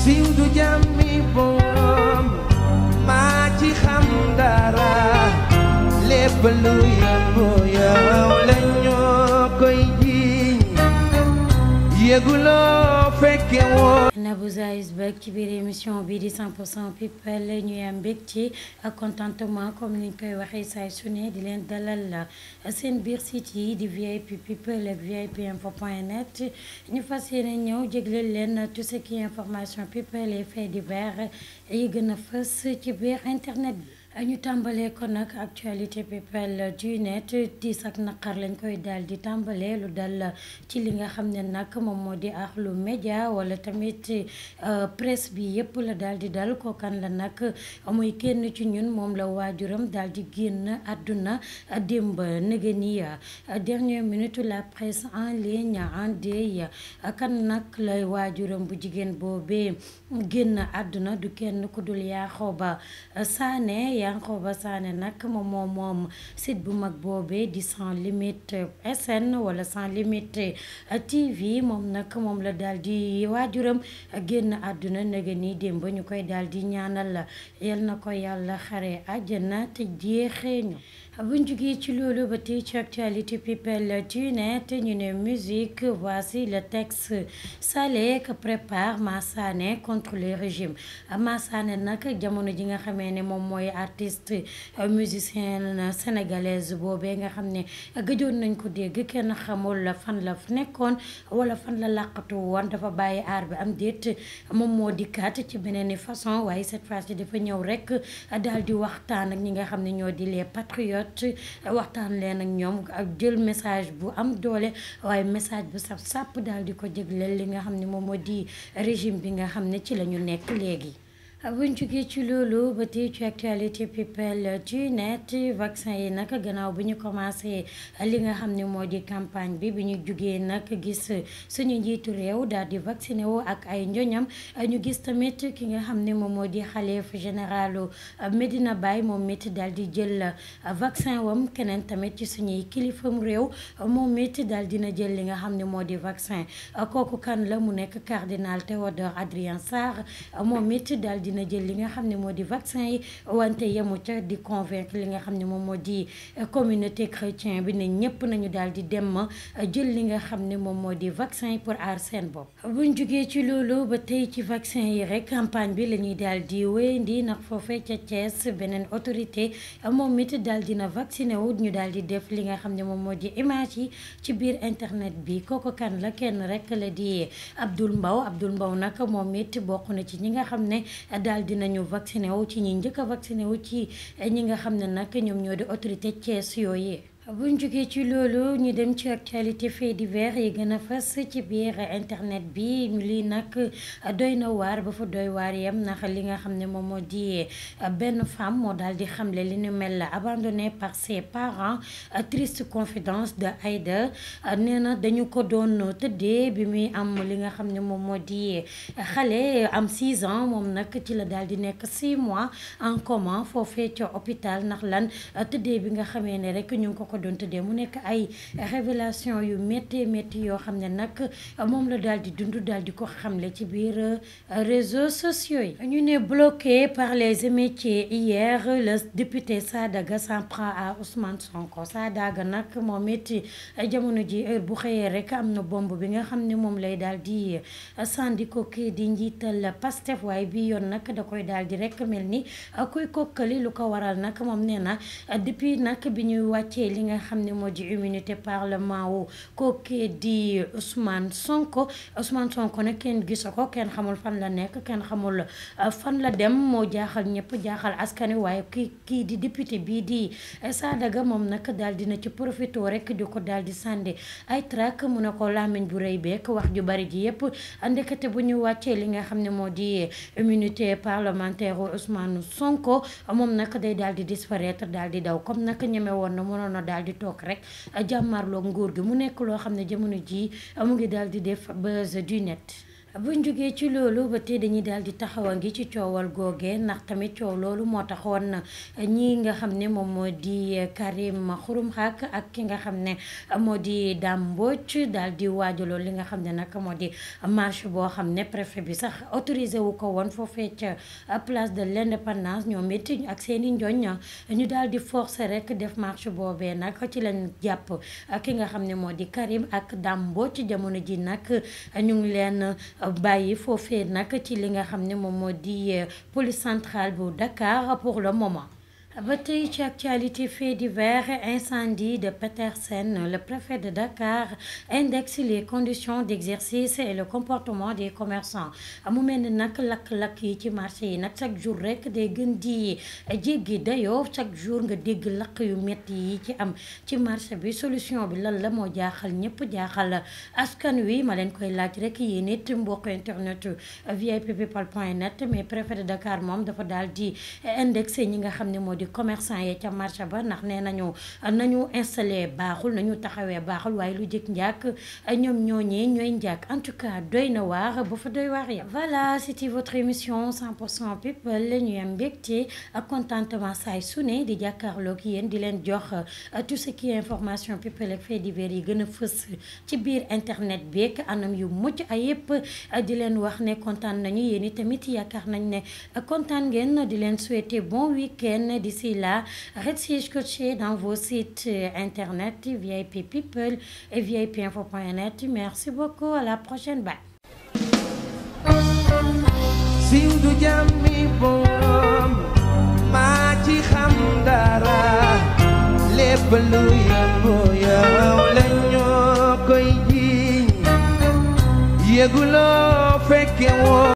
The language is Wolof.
siiw du jàmmi boom maa ci xam dara lépp lu yëngu yow la ñoo koy jiiñ yëguloo fekke woo Nabou Zaïs Bek ci biir émission bi di 100% people ñuy am mbégte ak contentement comme niñ koy waxee saay su ne di leen dalal la seen biir site yi di VIP people ak VIP info point net ñu fas yéene ñëw jégleel leen tout ce qui est information people et faits divers yi gën a fës ci biir internet bi. ñu tàmbalee ko nag actualité people du net tiis ak naqar lañ koy daal di tàmbalee lu dal ci li nga xam ne nag moom moo di axlu média wala tamit presse bi yëpp la daal di dal kookan la nag muy kenn ci ñun moom la waajuram daal di génn àdduna démb nëgë ni dernière minute la presse en ligne en deuil kan nag lay waajuram bu jigéen boobee génn àdduna du kenn ku dul Yankhoba Sané Yankhoba Sané nag moom moom moom site bu mag boobee di sans limite SN wala sans limite TV moom nag moom la daal di waajuram génn àdduna nega ni démb ñu koy daal di ñaanal yal na ko yàlla xare àjjana te jeexee ñu buñ jugee ci loolu ba tey ci actualité people du net ñu ne musique voici le texte salé que prépare Massané contre le régime Massané nag jamono ji nga xamee ne moom mooy artiste musicienne sénégalaise boobee nga xam ne gëjoon nañ ko dégg kenn xamul fan la nekkoon wala fan la làqatu woon dafa bàyyi aar bi am déet moom moo dikkaat ci beneen façon waaye cette fois ci dafa ñëw rek daal di waxtaan ak ñi nga xam ne ñoo di les patriotes waxtaan leen ak ñoom ak jël message bu am doole waaye message bu saf sàpp daal di ko jégleel li nga xam ne moom moo di régime bi nga xam ne ci la ñu nekk léegi. buñ jógee ci loolu ba tey ci actualité people du net vaccin yi nag gannaaw bi ñu commencé li nga xam ne moo di campagne bi bi ñu jógee nag gis suñu njiitu réew daal di vacciné wu ak ay njoñam ñu gis tamit ki nga xam ne moom moo di xalif généralu Medina Baye moom it daal di jël vaccin wam keneen tamit ci suñuy kilifam réew moom it daal dina jël li nga xam ne moo di vaccin kooku kan la mu nekk cardinal Théodore Adrien Sarr moom it daal di dina jël li nga xam ne moo di vaccin yi wante yemu ca di convaincre li nga xam ne moom moo di communauté chrétien bi ne ñëpp nañu daal di dem jël li nga xam ne moom moo di vaccin yi pour aar seen bopp. buñ jugee ci loolu ba tey ci vaccin yi rek campagne bi la ñuy daal di wéyandi ndax foofee ca Thiès beneen autorité moom it daal dina vacciné wu ñu daal di def li nga xam ne moom moo di image yi ci biir internet bi kooku kan la kenn rek la di Abdoul Mbaw Abdoul Mbaw nag moom it bokk na ci ñi nga xam ne. daal dinañu vacciné wu ci ñi njëkk a vacciné wu ci ñi nga xam ne nag ñoom ñoo di autorité Thiès yooyu buñ jógee ci loolu ñu dem ci actualité fait divers yi gën a fas ci biir internet bi lii nag doy na waar ba fa doy waar yam ndax li nga xam ne moom moo di benn femme moo daal di xamle li nu mel la abandonnée par ses parents triste confidence de Aïda nee na dañu ko doon tëddee bi muy am li nga xam ne moom moo di xale am 6 ans moom nag ci la daal di nekk 6 mois en coma foofee ca hôpital ndax lan tëddee bi nga xamee ne rek ñu ngi ko ko doon tëddee mu nekk ay révélation yu métti métti yoo xam ne nag moom la daal di dund daal di ko xamle ci biir réseaux sociaux yi ñu ne bloqué par les émeutiers hier le député Sadaga s'en prend à Ousmane Sonko Sadaga nag moom it jamono ji heure bu xëyee rek am na bomb bi nga xam ne moom lay daal di sandi ko kii di njiital Pastef waaye bi yoon nag da koy daal di rek mel ni kuy kokkali lu ko waral nag moom nee na depuis nag bi ñuy wàccee li nga xam ne moo di immunité parlement wu kookee di Ousmane Sonko Ousmane Sonko nag kenn gisu ko kenn xamul fan la nekk kenn xamul fan la dem moo jaaxal ñëpp jaaxal askan wi waaye kii kii di député bii di Sadaga moom nag daal dina ci profité rek di ko daal di sànni ay trac mu ne ko làmmiñ bu rëy beek wax ju bari ji yëpp ndekete bu ñu wàccee li nga xam ne moo di immunité parlementaire Ousmane Sonko moom nag day daal di disparaître daal di daw comme nag ñeme woon na mënoon na daal di toog rek jàmmarloo nguur gi mu nekk loo xam ne jamono ji mu ngi daal di def buzz du net buñ jógee ci loolu ba tey dañuy daal di taxawa ngi ci coowal googe ndax tamit coow loolu moo taxoon ñi nga xam ne moom moo di Karim Xurum Xaq ak ki nga xam ne moo di Dame Mbodj daal di waajaloon li nga xam ne nag moo di marche boo xam ne préfet bi sax autorisé wu ko woon foofee ca place de l'indépendance ñoom it ak seen i njoñ ñu daal di forcer rek def marche boobee nag ci lañ jàpp ki nga xam ne moo di Karim ak Dame Mbodj jamono ji nag ñu ngi leen bàyyi foofee nag ci li nga xam ne moom moo di police centrale bu Dakar pour le moment. ba tey ci actualité fait divers incendie de Petersen le préfet de Dakar indexe les conditions d'exercice et le comportement des commerçants mu mel ni nag lakk-lakk yi ci marché yi nag chaque jour rek day gën di jéggi dayoo chaque jour nga dégg lakk yu métti yi ci am ci marché bi solution bi lan la moo jaaxal ñëpp jaaxal askan wi ma leen koy laaj rek yéen it mbokk internet VIP people point net mais préfet de Dakar moom dafa daal di indexé ñi nga xam ne moo di commerçant yi ca marché ba ndax nee nañu nañu installé baaxul nañu taxawee baaxul waaye lu jëkk njàkk ñoom ñooñee ñooy njàkk en tout cas doy na waar ba fa doy waar yam voilà c'était votre émission 100% people la ñu am mbégte ak contentement saay su ne di jàkkaarloog yéen di leen jox tout ce qui est information people ak fait divers yi gën a fës ci biir internet beeg anam yu mucc ayëpp di leen wax ne kontaan nañu yéen i tamit yaakaar nañ ne kontaan ngeen di leen souhaiter bon week-end d'ici là restez scotchés dans vos sites internet VIP People et VIP Info.net merci beaucoup à la prochaine bye. siiw du jàmmi boom maa ci xam dara lépp lu yëngu yow la ñoo koy jiiñ yëguloo fekke woo